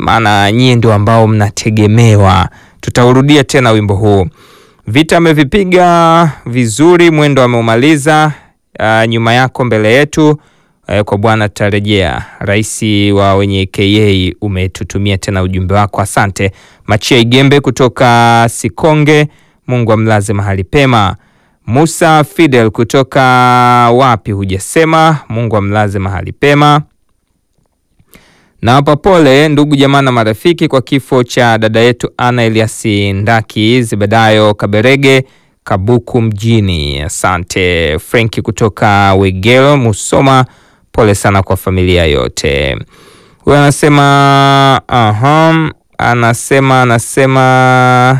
maana nyie ndio ambao mnategemewa. Tutaurudia tena wimbo huu. Vita amevipiga vizuri, mwendo ameumaliza. Uh, nyuma yako mbele yetu, uh, kwa Bwana tutarejea. Rais wa wenye KA umetutumia tena ujumbe wako, asante. Machia Igembe kutoka Sikonge, Mungu amlaze mahali pema. Musa Fidel kutoka wapi hujasema, Mungu amlaze mahali pema. Nawapa pole ndugu jamaa na marafiki kwa kifo cha dada yetu Ana Eliasi Ndaki Zebedayo Kaberege Kabuku mjini. Asante. Frenki kutoka Wegelo Musoma, pole sana kwa familia yote. Huyo anasema aha, anasema anasema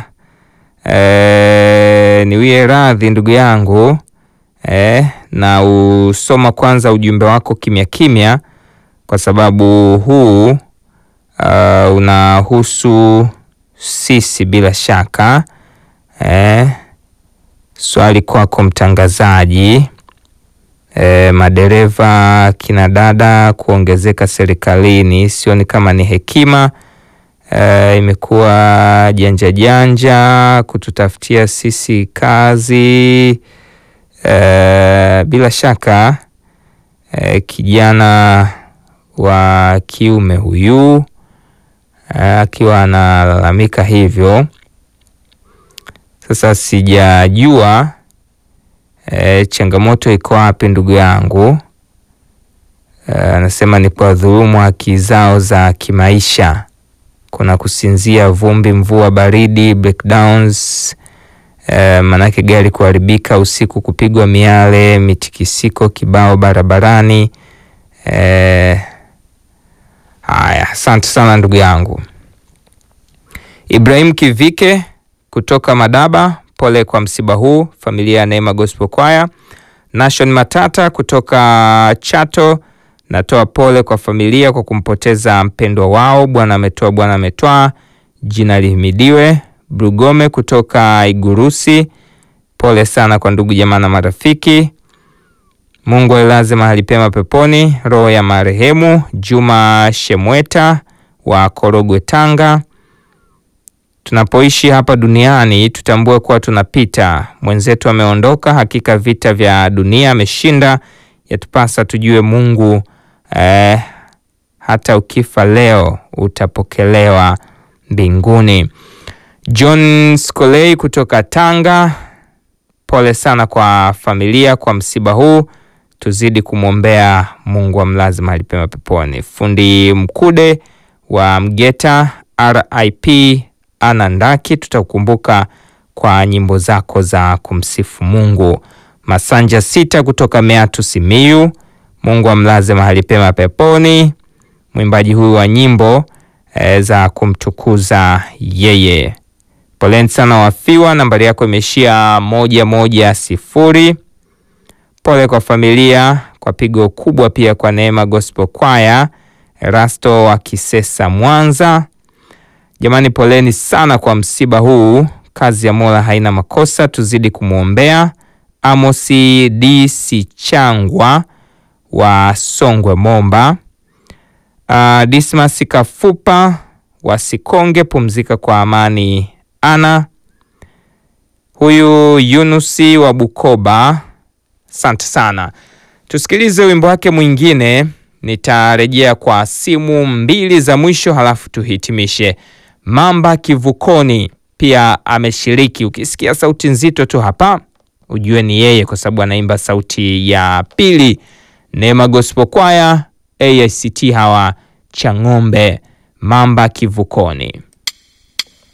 e, niwie radhi ndugu yangu e, na usoma kwanza ujumbe wako kimya kimya kwa sababu huu uh, unahusu sisi bila shaka eh. Swali kwako mtangazaji eh, madereva kina dada kuongezeka serikalini, sioni kama ni hekima eh, imekuwa janja janja kututafutia sisi kazi eh, bila shaka eh, kijana wa kiume huyu akiwa analalamika hivyo. Sasa sijajua e, changamoto iko wapi ndugu yangu. Anasema ni kwa dhulumu haki zao za kimaisha, kuna kusinzia, vumbi, mvua, baridi, breakdowns e, manake gari kuharibika usiku, kupigwa miale, mitikisiko kibao barabarani e, Haya, asante sana ndugu yangu Ibrahim Kivike kutoka Madaba, pole kwa msiba huu familia ya Neema Gospel Choir. Nation Matata kutoka Chato, natoa pole kwa familia kwa kumpoteza mpendwa wao. Bwana ametoa, Bwana ametwaa, jina lihimidiwe. Brugome kutoka Igurusi, pole sana kwa ndugu jamaa na marafiki. Mungu ailaze mahali pema peponi roho ya marehemu Juma Shemweta wa Korogwe, Tanga. Tunapoishi hapa duniani tutambue kuwa tunapita. Mwenzetu ameondoka, hakika vita vya dunia ameshinda. Yatupasa tujue Mungu eh, hata ukifa leo utapokelewa mbinguni. John Skolei kutoka Tanga, pole sana kwa familia kwa msiba huu tuzidi kumwombea Mungu amlaze mahali pema peponi. Fundi Mkude wa Mgeta, RIP Ana Ndaki, tutakukumbuka kwa nyimbo zako za kumsifu Mungu. Masanja Sita kutoka Meatu Simiyu, Mungu amlaze mahali pema peponi. Mwimbaji huyu wa nyimbo e, za kumtukuza yeye. Poleni sana wafiwa, nambari yako imeishia moja moja sifuri. Pole kwa familia kwa pigo kubwa, pia kwa Neema Gospel Choir Erasto wa Kisesa Mwanza. Jamani, poleni sana kwa msiba huu. Kazi ya Mola haina makosa, tuzidi kumwombea. Amosi D Sichangwa wa Songwe Momba. Uh, Dismas Kafupa wa Sikonge, pumzika kwa amani. Ana huyu Yunusi wa Bukoba Asante sana, tusikilize wimbo wake mwingine. Nitarejea kwa simu mbili za mwisho, halafu tuhitimishe. Mamba Kivukoni pia ameshiriki. Ukisikia sauti nzito tu hapa, ujue ni yeye, kwa sababu anaimba sauti ya pili. Neema Gospel Choir AICT hawa Chang'ombe, Mamba Kivukoni.